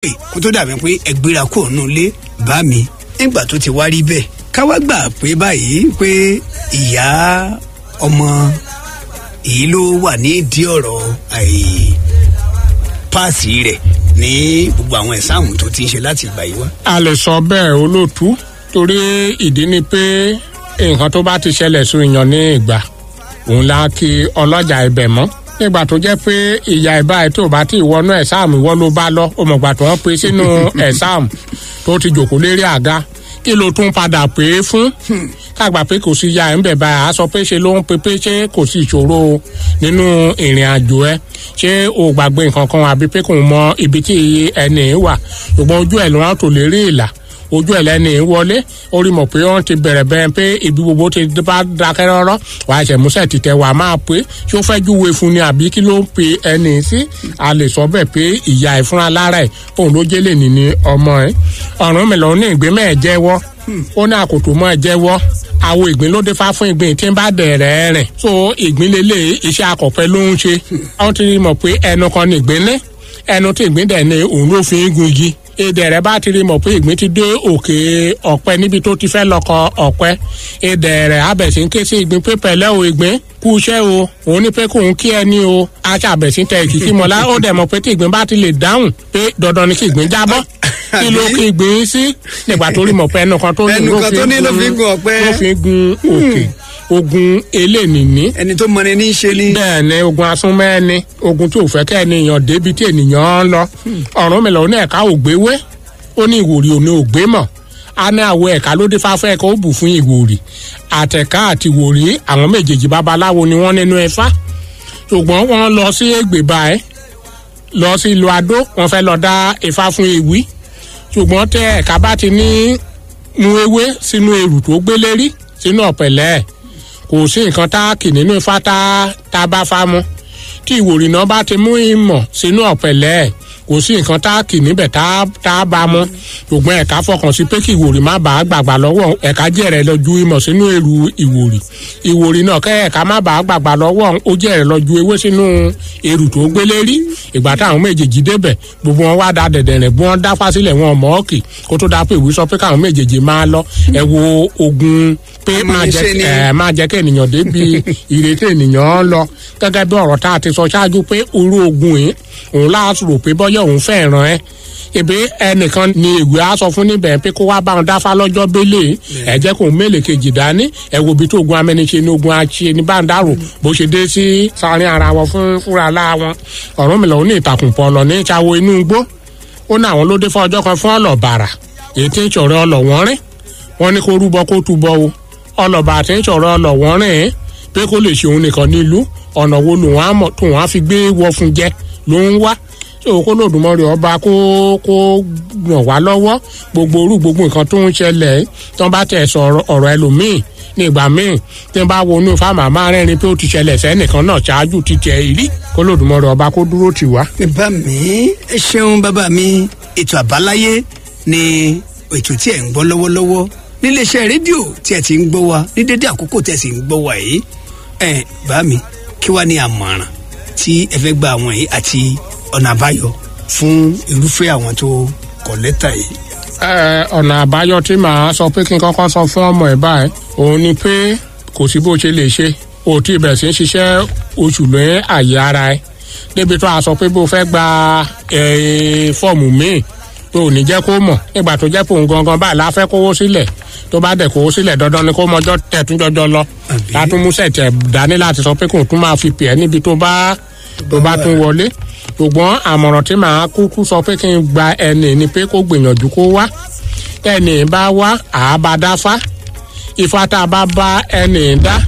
pè kó tó dàbí pé ẹgbẹ́ra kò nù lé bá mi nígbà tó ti wá rí bẹ́ẹ̀ káwá gbà pé báyìí pé ìyá ọmọ èyí ló wà ní ìdí ọ̀rọ̀ páàsì rẹ̀ ní gbogbo àwọn ẹ̀sáàmù tó ti ń ṣe láti ìgbà yìí wá. a lè sọ bẹ́ẹ̀ olóòtú torí ìdí ni pé nǹkan tó bá ti ṣẹlẹ̀ sí èèyàn ní ìgbà òun la kí ọlọ́jà ibẹ̀ mọ́ nígbà tó jẹ́ pé ìyá ìbá ẹ̀ tó bá ti wọnú ẹ̀sáàmù ìwọ ló bá lọ ó mọ̀gbà tó wọ́n pe sínú ẹ̀sáàmù tó ti jòkó lérí àga kí ló tún padà pé fún kágbà pé kò sí ya ẹ̀ ń bẹ̀ báyà á sọ pé ṣe ló ń pe pé ṣé kò sí ìṣòro nínú ìrìn àjò ẹ ṣé o gbàgbé nǹkan kan àbí pé kò mọ ibi tí ẹni wà ṣùgbọ́n ojú ẹ̀ ló rán tò lérí ìlà ojú ẹ̀ lẹ́ni wọlé ó rí mọ̀ pé wọ́n ti bẹ̀rẹ̀ bẹ́ẹ̀ pé ibi gbogbo ti bá dákẹ́ rọ́rọ́ wàá ṣẹ̀ músẹ̀ tìtẹ̀ wàá máa pé ṣé ó fẹ́ júwe fún ni àbí kí ló ń pe ẹni sí a lè sọ bẹ́ẹ̀ pé ìyá ẹ̀ fúnra lára ẹ̀ òun ló jẹ́ lè ní ní ọmọ ẹ̀ ọ̀run mi lọ́ọ́ ní ìgbé mẹ́ẹ̀ jẹ́wọ́ ó ní àkótó mọ́ ẹ jẹ́wọ́ àwo ìgbín ló dé fá fún ìgbín tí ń bá dẹ̀rẹ̀ rìn so ìgbín lélẹ̀ iṣẹ́ akọ̀pẹ́ ló ń ṣe wọ́n ti mọ̀ pé ẹnu kan ní ìgbín ní ẹnu tí ìgbín dẹ̀ ní òun ló fi ń gun igi èdè rẹ bá ti rí mọ̀ pé ìgbín ti dé òkè ọ̀pẹ níbi tó ti fẹ́ lọ́kọ ọ̀pẹ èdè rẹ abẹ̀sí ń ké sí ìgbín pé pẹ̀lẹ́ o ìgbín kú iṣẹ́ o òun ní pé kóun kí ẹ ní o aṣàbẹ̀sí tẹ ìkìkí mọ́lá ó dẹ̀ mọ̀ pé tí ìgbín bá ti lè dáhùn pé dandan ni kí ìgbín jábọ́ kí ló kí ìgbín sí nígbà tó rí mọ̀ pé ẹnu kan tó ní ló fi gun òkè ogun elénìní. ẹni tó mọni ní í ṣe ni. bẹ́ẹ̀ ni ogun asúnmẹ́ni ogun tí ò fẹ́ kẹ́ ènìyàn débi tí ènìyàn ń lọ. ọ̀run mi lọ ní ẹ̀ka ògbéwé ó ní ìwòrì òní ògbé mọ̀ a ní àwọ̀ ẹ̀ka ló dé fáfẹ́ ẹ̀ka ó bù fún ìwòrì àtẹ̀ká àti ìwòrì àwọn méjèèjì babaláwo ni wọ́n nínú ẹ̀fá ṣùgbọ́n wọ́n lọ sí ègbèbá ẹ̀ lọ sí ìlú adó wọ́n fẹ́ lọ dá ifá fún ewì ṣùgbọ́n tẹ ẹ̀ka bá ti ní mu ewé sínú èrù tó gbélé rí sínú ọ̀pẹ̀lẹ́ ẹ̀ kò sí nǹkan tá a kì nínú ifá tá a bá fa mu tí ìwòrì náà bá ti mú ìmọ̀ sínú ọ̀pẹ̀lẹ́ ẹ̀ kò sí nǹkan tá a kì níbẹ̀ tá a bá mu ṣùgbọ́n ẹ̀ka fọkàn sí pé kí ìwòrì má bàa gbàgbà lọ́wọ́ ẹ̀ka jẹ̀rẹ̀ lọ ju ìmọ̀ sínú èrú ìwòrì ìwòrì náà kẹ́ ẹ̀ka má bàa gbàgbà lọ́wọ́ ó jẹ̀rẹ̀ lọ ju ewé sínú èrù tó gbélé rí ìgbà táwọn méjèèjì débẹ̀ gbogbo wọn wá da dẹ̀dẹ̀rẹ̀ bí wọ́n dá fásílẹ̀ wọn mọ́ ọ́kì kó tó dá pé ìwé sọ pé káwọn méjèèjì máa lọ ẹ wo ogun pé máa jẹ́ kí ènìyàn débi ìrètí ènìyàn lọ gẹ́gẹ́ bí ọ̀rọ̀ tá a ti sọ ṣáájú pé orú ogun yìí òun láti rò pé bọ́yọ̀ òun fẹ́ ràn ẹ́ ebi ẹnìkan ni ìwé á sọ fún níbẹ̀ pé kó wá bá wọn dáfá lọ́jọ́ bẹ́lẹ̀ ẹ jẹ́ kó mélèé kejì dání ẹ wo ibi tó ogun amẹ́niṣe ní ogun àṣe ní báńdàrò bó ṣe dé sí sáárín ara wọn fún fúnra lára wọn ọ̀rọ̀ mi lọ́wọ́ ní ìtàkùn pọ̀ lọ ní ìṣàwọ̀ inú igbó ó ní àwọn ló dé fún ọjọ́ kan fún ọlọ́bàrà èyí tí ń ṣọ̀rọ̀ ọlọ́wọ́n rìn wọ́n ní kó rúbọ kó túbọ̀ o ọlọ́bà àti ń ṣọ̀rọ̀ ọlọ́wọ́n rìn pé kó lè ṣe òun nìkan nílùú ọ̀nà wo lòun á mọ̀ tóun á fi gbé wọ fún jẹ ló ń wá tí òun kó lòdùmọ̀rì ọba kó kó ràn wá lọ́wọ́ gbogbo orú gbogbo nǹkan tó ń ṣẹlẹ̀ tí wọ́n bá tẹ̀ sọ ọ̀rọ̀ ẹlòmíì ní ìgbà míì tí wọ́n bá wọnú fáàmà máa rẹ́rìn pé ó ti ṣẹlẹ̀ sẹ́nìkan náà ṣáájú ti tẹ̀ ìrí kó lòdùmọ̀rì ọba kó dúró tì wá. bàbá mi ẹ ṣeun bàbá mi ètò àbáláyé ni ètò tí ẹ̀ ń gbọ́ lọ́wọ́lọ́wọ́ níléeṣẹ́ rédíò tí ẹ ti ń gbọ́ wa ní dédé àkókò tí ẹ sì ń gbọ́ wa yìí ẹ bá mi kí wàá ní àmọ̀ràn tí ẹ fẹ́ gba àwọn yìí àti ọ̀nà àbáyọ fún irúfẹ́ àwọn tó kọ lẹ́tà yìí. ọ̀nà àbáyọ tí màá sọ pé kí n kọ́kọ́ sọ fún ọmọ ẹ̀ báyìí òun ni pé kò sí bó ṣe lè ṣe o tí ibẹ̀ sí ń ṣiṣẹ́ oṣù lé àyè ara ẹ̀ débi tó a sọ pé bó fẹ́ gba fọ́ọ̀mù míì tó ò ní jẹ́ kó mọ̀ nígbà tó jẹ́ pé òun gangan báyìí la fẹ́ kówó sílẹ̀ tó bá dẹ̀ kówó sílẹ̀ dandan ni kó mọjọ́ tẹ̀tún jọjọ lọ látún mú sẹ̀tẹ̀ dání láti sọ pé kò tún máa fi pè ẹ́ níbi tó bá tó bá tún wọlé ṣùgbọ́n àmọ̀ràn tí màá kúkú sọ pé kí n gba ẹni ni pé kó gbìyànjú kó wá ẹni bá wá àábá dáfá ifá tá a bá bá ẹni dá